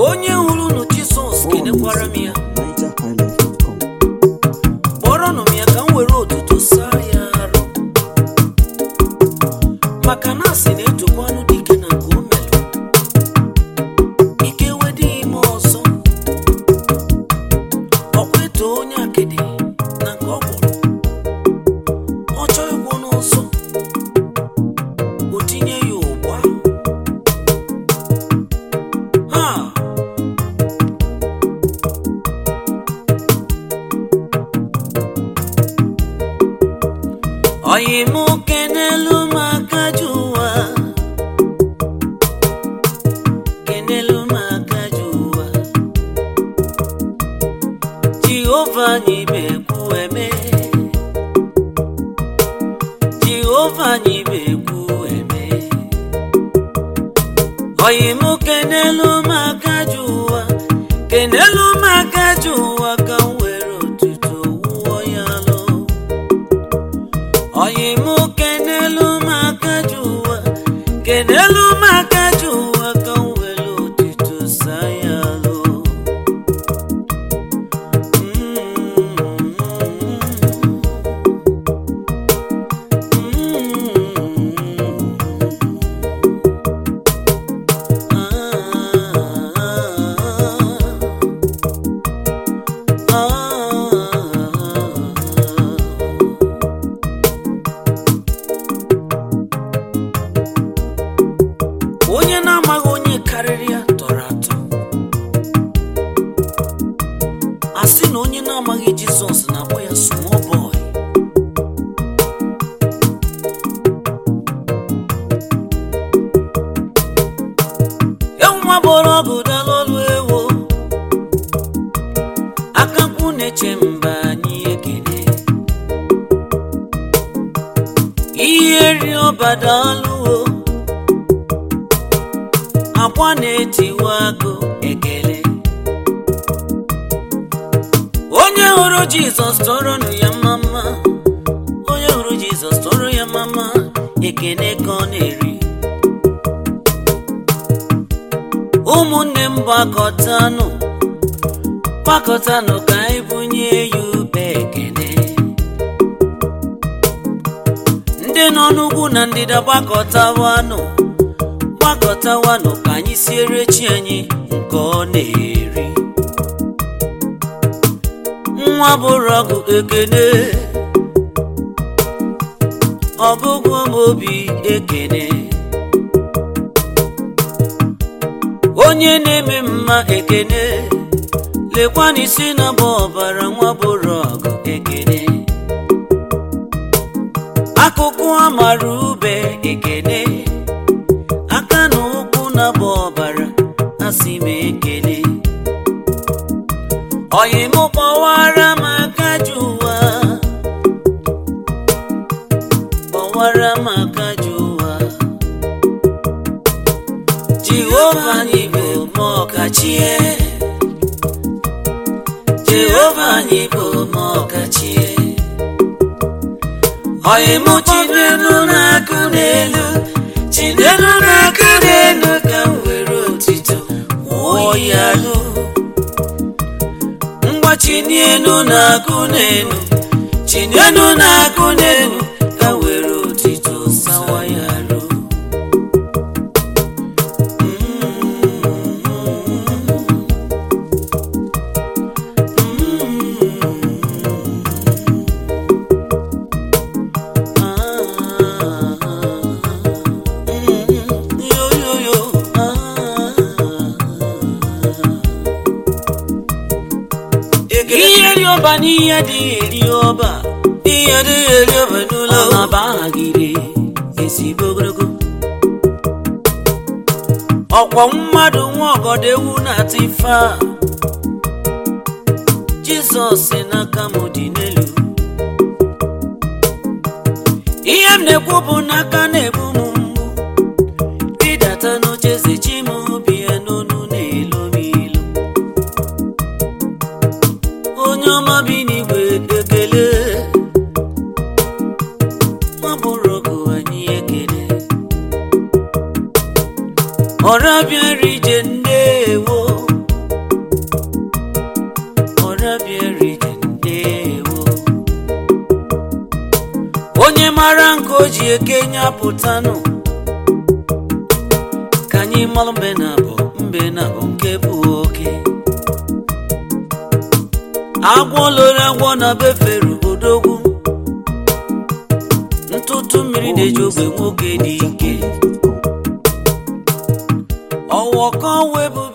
onye hụrụ unu jizọs kenekwara m ya NigerHighlife.com. kpọrọnụ m ya ka m were otuto saa ya arụ maka na asị na-etokwanụ dike na nke o melụ ike wedị ime ọzọ ọkwa eto onye akịdị na nke ọ gwọrọ ọ chọọ ịgwọ n'ọzọ o tinye ya ụgba ha oyi mụ kenelu m aka ji ụwa kenelu m aka ji ụwa jehova anyị bekwu eme jehova anyị bekwu eme oyi mụ kenelu m aka ji ụwa kenelu m aka ji ụwa ka m were otuto wụọ ya lụ oyi mụ kenelu m aka ji ụwa kenelu m aka ji ụwa ka m were otuto saa ya lụ onye na-amaghị onye karịrị ya tọrọ atọ a sị na onye na-amaghị jizọs na-akpọ ya small boy enwa bụrụ ọgụ dalolu ewo akakwu na-eche mba anyị ekele ihe ri ọbadalụo akwa na-etiwa agụ ekele onye hụrụ jizọs tọrọnụ ya mama onye hụrụ jizọs tọrọ ya mama ekene ka ọ na-eri ụmụnne m gbakọtanụ gbakọtanụ ka anyị bunye ya ube ekene ndị nọ n'ugwu na ndịda gbakọtawanụ gbakọtawanụ ka anyị siere chi anyị nke ọ na-eri nwa bụrụ ọgụ ekene ọgụgụ m obi ekene onye na-eme mma ekene lekwana isi na bụ ọbara nwa bụrụ ọgụ ekene akụkụ amara ube ekene aka na ụkwụ na bụ ọbara asị m ekele oyi m kpọwara m aka ji ụwa kpọwara m aka ji ụwa jehova anyị bụ m ọkachie jehova anyị bụ m ọkachie oyi m chinenu na-akụ n'elu chinenu na-akụ n'elu ka m were otito wụọ ya lụ ngwa chinienu na-akụ n'elu chinienu na-akụ n'elu ka m were otito sawa ya lụ Yo, yo, yo. ihe dị ọba n'ihe adịghị eri ọba ihe adịghị eri ọba n'ụlọ ọba ahagide ezigbo ogologo ọkwọ mmadụ nwa ọgọdọ ewu na-ata ife a jizọs si n'aka m dị n'elu ihe m na-ekwu bụ n'aka na-egbu m mgbu ịdata n'oche zechi m bie n'onu na-elo m ilu onye ọma bi n'igwe ekele nwa bụrụ ọgụ anyị ekele ọra bịara ije ndewo o ji eke nye apụtanụ ka anyị malụ mbe na abụ mbe na abụ nke bụ oke agwọ loro agwọ na befere odogwu ntụtụ mmiri na-eji ogbe nwoke dị ike ọwọ ka ọwa ebube